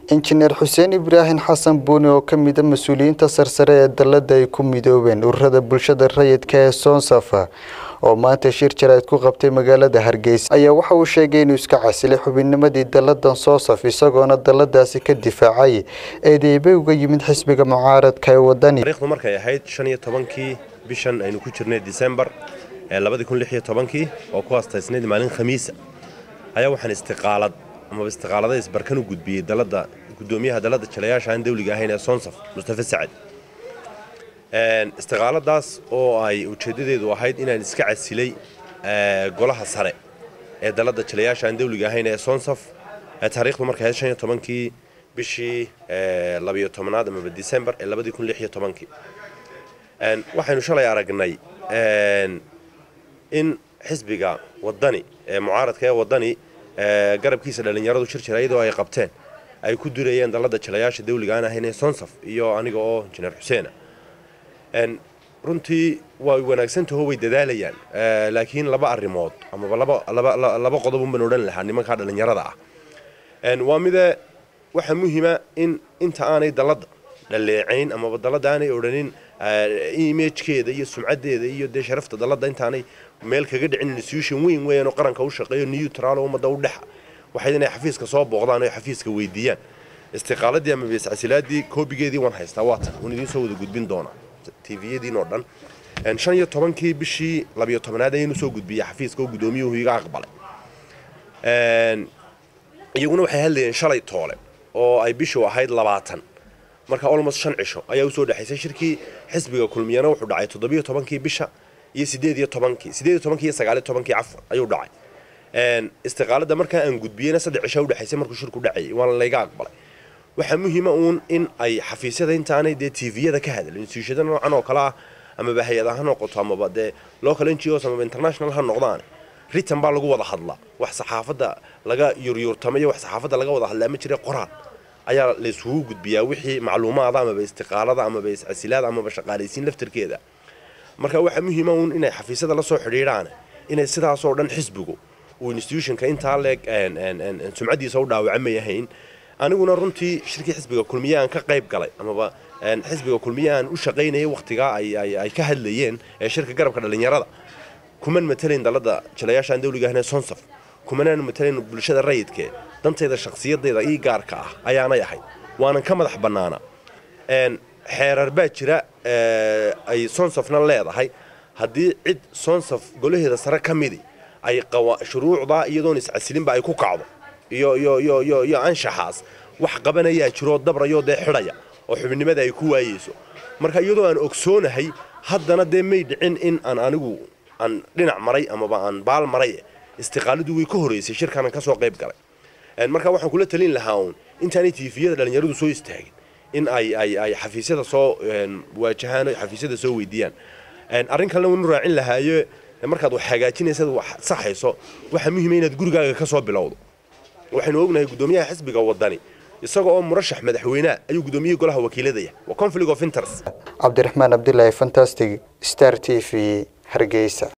injineer xuseen ibraahim xasan buuni oo ka mida mas-uuliyiinta sarsare ee dalada ay ku midoobeen ururada bulshada rayidka ee soonsafa oo maanta shir jarayd ku qabtay magaalada hargeysa ayaa waxa uu sheegay inuu iska casilay xubinnimadii daladan soosaf isagoona daladaasi ka difaacay eedeybay uga yimid xisbiga mucaaradka ee wadani taariikhdu markay ahayd shan iyo tobankii bishan aynu ku jirnay disembar ee labadii kun lix iyo tobankii oo ku hastaysnayd maalin khamiisa ayaa waxaan istiqaalad amaba istiqaalada isbarkan u gudbiyey dalada gudoomiyaha dalada jalayaasha aan dawliga ahayn ee soonsaf mustafa sacad istiqaaladaas oo ay ujeedadeedu ahayd inaan iska casilay golaha sare ee dalada jalayaasha aan dawliga ahayn ee soonsaf taariikhdu markay ahayd shan iyo tobankii bishii labiyo tobnaad amaba disembar ee labadii kun lix iyo tobankii waxaynu shalay aragnay in xisbiga wadani ee mucaaradka ee wadani garabkiisa dhallinyaradu shir jira iyadoo ay qabteen ay ku durayeen dalada jalayaasha dawliga aan ahayn ee sonsaf iyo aniga oo injineer xuseena runtii way wanaagsantaho way dadaalayaan laakiin laba arrimood amaba laba qodob unbaan odhan lahaa nimankaa dhallinyarada ah waa mide waxaa muhiima in inta aanay dalada dhaleecayn amaba dalada aanay odhanin imagekeeda iyo sumcadeeda iyo dee sharafta dalada intaanay meel kaga dhicin institution weyn weeyaan oo qaranka u shaqeeyo neutral oo ummadda u dhexa waxay inay xafiiska soo booqdaan oo xafiiska weydiiyaan istiqaaladii ama beescasilaadii koobigeedii waan haystaa waatan waan idiin soo wada gudbin doonaa tviyadiin oo dhan shan iyo tobankii bishii labiyo tobnaad ayaynu soo gudbiyey xafiiska oo gudoomiyuhu iga aqbalay iyaguna waxay hadlayeen shalay toole oo ay bishu ahayd labaatan marka almost shan cisho ayaa usoo dhexaysay shirkii xisbiga kulmiyana wuxuu dhacay toddobiyo tobankii bisha iyo sideed iyo tobankii sideed iyo tobankii iyo sagaaliyo tobankii cafar ayuu dhacay istiqaalada markaa aan gudbiyeyna saddex cisho udhexaysay markuu shirku dhacayay waana layga aqbalay waxaa muhiima uun in ay xafiisyada intaanay dee tviyada ka hadlin instituushada noocan oo kale ah amaba hay-ada ha noqoto amaba dee local n g os amaba international ha noqdaan ritan baa lagu wada hadlaa wax saxaafadda laga yuryuurtamayo wax saxaafadda laga wada hadlaa ma jira qoraal ayaa laysugu gudbiyaa wixii macluumaada amaba istiqaalada amaba iscasilaada amaba shaqaalaysiin laftarkeeda marka waxaa muhiima uun inay xafiisyada la soo xidhiidhaan inay sidaasoo dhan xisbigu uu institutionka intaa leeg sumcadiisa u dhaawacmay ahayn aniguna runtii shirkii xisbiga kulmiye aan ka qayb galay amaba xisbiga kulmiye aan u shaqaynayay wakhtigaa ay ka hadlayeen ee shirka garabka dhallinyarada kuman matalayn dalada jalayaashaan dawliga ahne sonsaf kumanaan matalayn bulshada rayidkee dantayda shakhsiyadayda ii gaarka ah ayaanay ahayd waanan ka madax bannaana xeerar baa jira ay sonsafna leedahay haddii cid sonsaf golaheeda sare ka midi ay shuruucdaa iyadoon iscasilinba ay ku kacdo iyo iyo iyo iyo iyo anshaxaas wax qabanayaa jiroo dabrayoo dee xidhaya oo xubinimada ay ku waayeyso marka iyadoo aan ogsoonahay haddana dee may dhicin in aan anigu aan dhinac maray amaba aan baal maray istiqaaladu way ka horeysay shirkaanan ka soo qayb galay marka waxaan kula talin lahaa uun intaanay tiifiyada dhallinyaradu soo istaagin in ay ay ay xafiisyada soo waajahaan o xafiisyada soo weydiiyaan arrin kalena waynu raacin lahaayo markaad wax hagaajinaysad wax saxayso waxaa muhiima inaad gurigaaga ka soo bilowdo waxaynu ognahay gudoomiyaha xisbiga wadani isaga oo murashax madaxweyneha ayuu gudoomiyihii golaha wakiiladaya waa conflict of interest cabdiraxmaan cabdilaahi fantastic star t v hargeysa